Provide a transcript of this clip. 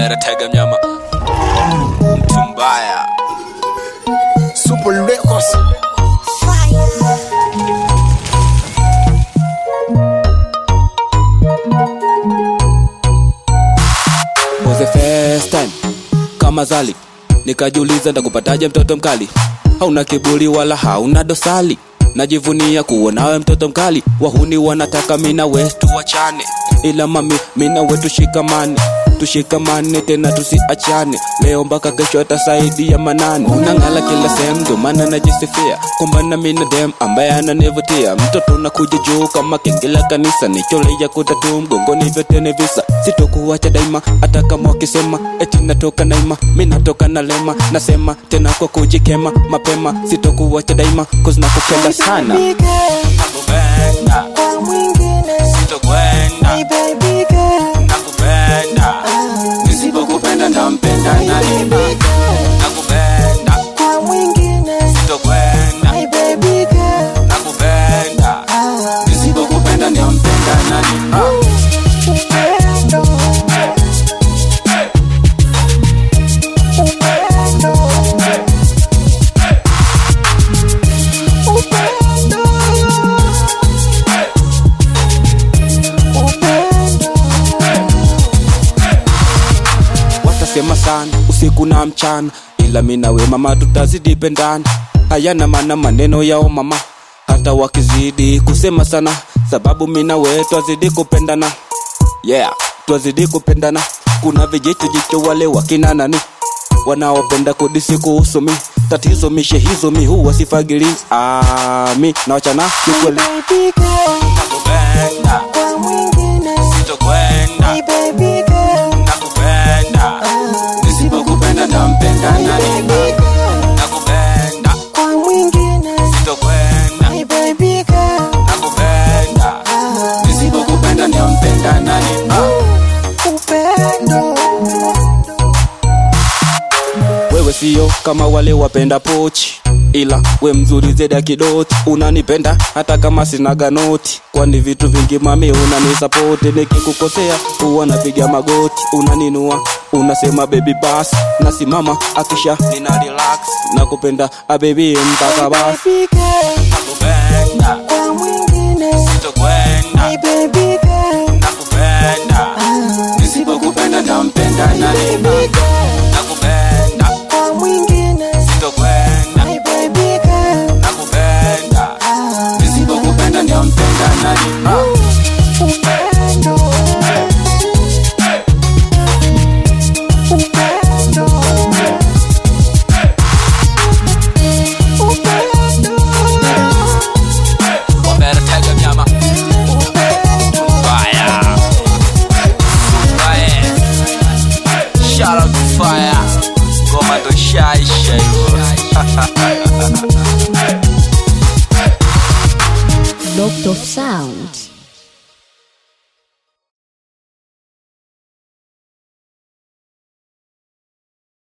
Omera tega mnyama mtu mbaya Super Records. was the first time kama zali nikajiuliza ndakupataje mtoto mkali hauna kiburi wala hauna dosali najivunia kuonawe mtoto mkali wahuni wanataka mina we tuwachane ila mami mina we tushikamane tushikamane tena tusiachane leo mpaka kesho atasaidia manane unang'ala kila sehemu ndo maana najisifia kumbana mina dem ambaye ananivutia mtoto nakuja juu kama kengele kanisa nicholeya kutatu mgongoni vyote ni visa sitokuwacha daima hata kama wakisema eti natoka naima mi natoka na lema nasema tena kwa kujikema mapema sitokuwacha daima cause nakupenda sana nakupenda kwa mwingine sitokwenda Hey baby girl nakupenda nisipokupenda ndampenda nani nakupenda kwa mwingine sitokwenda Hey baby girl nakupenda nisipokupenda ndampenda nani upendo upendo upendo watasema sana usiku na mchana ila minawe mama tutazidi pendana hayana maana maneno yao mama hata wakizidi kusema sana sababu minawe twazidi kupendana yeah twazidi kupendana kuna vijicho jicho wale wakina nani wanaopenda kudisi kuhusu mi tatizo mishe hizo mi huwa sifagili ah, mi nawachana kikweli baby girl nakupenda kwa mwingine sitokwenda Hey baby girl nakupenda nisipokupenda ndampenda nani baby girl nakupenda kwa mwingine sitokwenda Hey baby girl nakupenda nisipokupenda ndampenda nani upendo wewe sio kama wale wapenda pochi ila we mzuri zeda kidoti unanipenda hata kama sinaga noti kwani vitu vingi mami unanisapoti nikikukosea huwa napiga magoti unaninua unasema bebi bas nasimama akisha nina relax nakupenda abebi mpaka basi baby girl nakupenda kwa mwingine sitokwenda Hey baby girl nakupenda nisipokupenda ndampenda nani baby girl nakupenda kwa mwingine sitokwenda Hey baby girl nakupenda nisipokupenda ndampenda nani upendo upendo upendo Omera tega mnyama Fire Fire Shout out to fire Goma ndo shaisha hivyo Locked off sound.